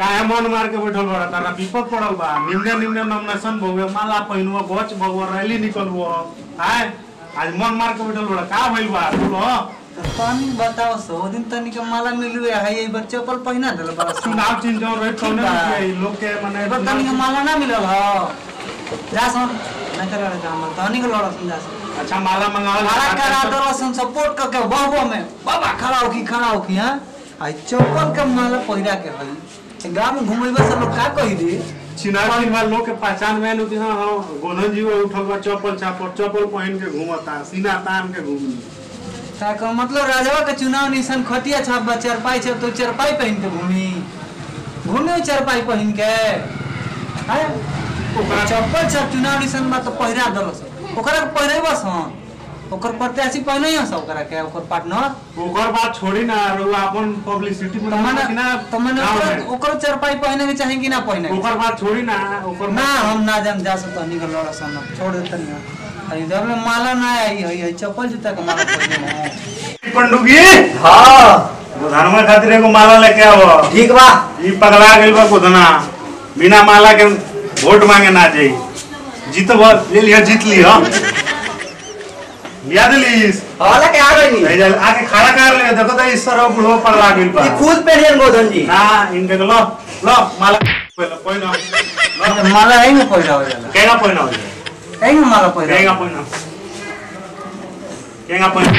काहे मन मार के बैठल बड़ा तारा विपद पड़ल बा निम्ने निम्ने नॉमिनेशन भोगे माला पहिनुआ गच भगवा रैली निकलबो आय आज मन मार के बैठल बड़ा का भइल बा बोलो पानी बताओ सो ओ दिन तनिक माला मिलुए है ये बच्चे चप्पल पहिना देल बड़ा चुनाव चिन्ह जो रही कौने बा। रुपया ई लोग के माने एबर तनिक माला ना मिलल ह जा सुन ना करे रे काम तनिक लड़ा सुन जा सुन अच्छा माला मंगावल खड़ा करा दो सुन सपोर्ट करके बाबू में बाबा खड़ा हो की खड़ा हो की हां आई चप्पल के माला पहिरा के हई गांव में घुमैबे से लोग का कहि दे चिनाव चिन्ह वाला लोग के पहचान में नु हां हां गोनन जी वो उठल बा चप्पल चापल चप्पल पहन के घूमता सीना तान के घूमी का का मतलब राजवा के चुनाव निशान खटिया छाप बा चरपाई छाप तो चरपाई पहन के घूमी घूमे चरपाई पहन के हाय ओकरा चप्पल छाप चुनाव निशान बा तो पहिरा दलस ओकरा के पहिरेबस हन ओकर प्रत्याशी पहने हस ओकरा के ओकर पार्टनर ओकर बात छोड़ी ना रउआ अपन पब्लिसिटी में तो मैंने कि ना तो मैंने गाँव ओकर में। ओकर चरपाई पहने के चाहे कि ना पहने के? ओकर बात छोड़ी ना ओकर ना हम ना जान जा सकता नहीं कर लड़ा सन छोड़ देते नहीं अरे जब ले माला ना आई है ये चप्पल जूता का माला पहने हो पंडुगी हाँ गोधनमा खातिर एगो माला लेके आवो ठीक बा ई पगला गेल बा गोधना बिना माला के वोट मांगे ना जाई जीतब ले लिया जीत लिया याद लीस हवाला के आ गई नहीं जा आके खड़ा कर ले देखो तो इस तरह बुढ़ो पगला गेल बा ये खुद पेड़ियन गोधन जी ना इनके लो लो माला पहले पहिना लो माला है में पहिरा हो जाला केगा पहिना हो जाए है में माला पहिरा केगा पहिना केगा पहिना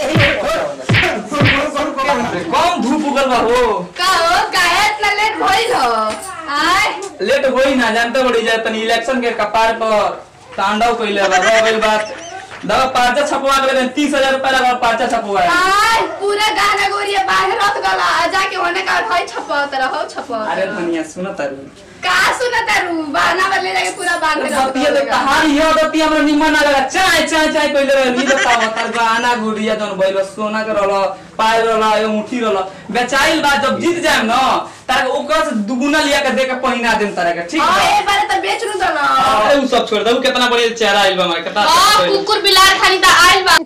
कौन धूप उगल बा हो का हो काहे इतना लेट भइल हो आय लेट होई ना जानते बड़ी जाए तनी इलेक्शन के कपार पर तांडव कइले बा रह गइल बात दवा पर्चा छपवा के लेकिन तीस हजार रुपया लगा पर्चा छपवा आय पूरा गाना गोरिया बाहर रत गला जाके होने का हई छपावत रहो छपावत अरे धनिया सुन तारू का सुनत रू बहाना वाले जाके पूरा बाहर रत बतिया तो कहानी है बतिया हमरा निमन ना लगा चाय चाय चाय कइले रहे नी बताओ तार गाना गुड़िया जन बैल सोना के रहल पायल रहल ए मुठी रहल बेचाइल बा जब जीत जाए न तार ओकर से दुगुना लिया के दे के पहिना देम तारा के ठीक हां बा ए बारे त बेच रू दलो अरे उ सब छोड़ दे उ कितना बढ़िया चेहरा आइल बा हमारे कितना अच्छा हां चेहरा। कुकुर बिलार खाली त आइल बा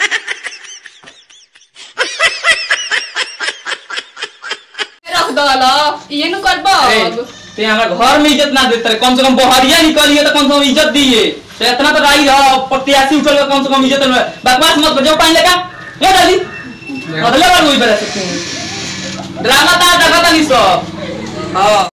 रख दलो ये नु करबो ए, ते हमरा घर में इज्जत ना देते रहे कम से कम बहरिया निकलिए तो कम से कम इज्जत दिए तो इतना तो राई रहा प्रत्याशी उठल बा, कम से कम इज्जत में बकवास मत कर जाओ पानी लेका ले डाली अगले बार वही बता सकते हैं ड्रामा ता देखा था नहीं सब हाँ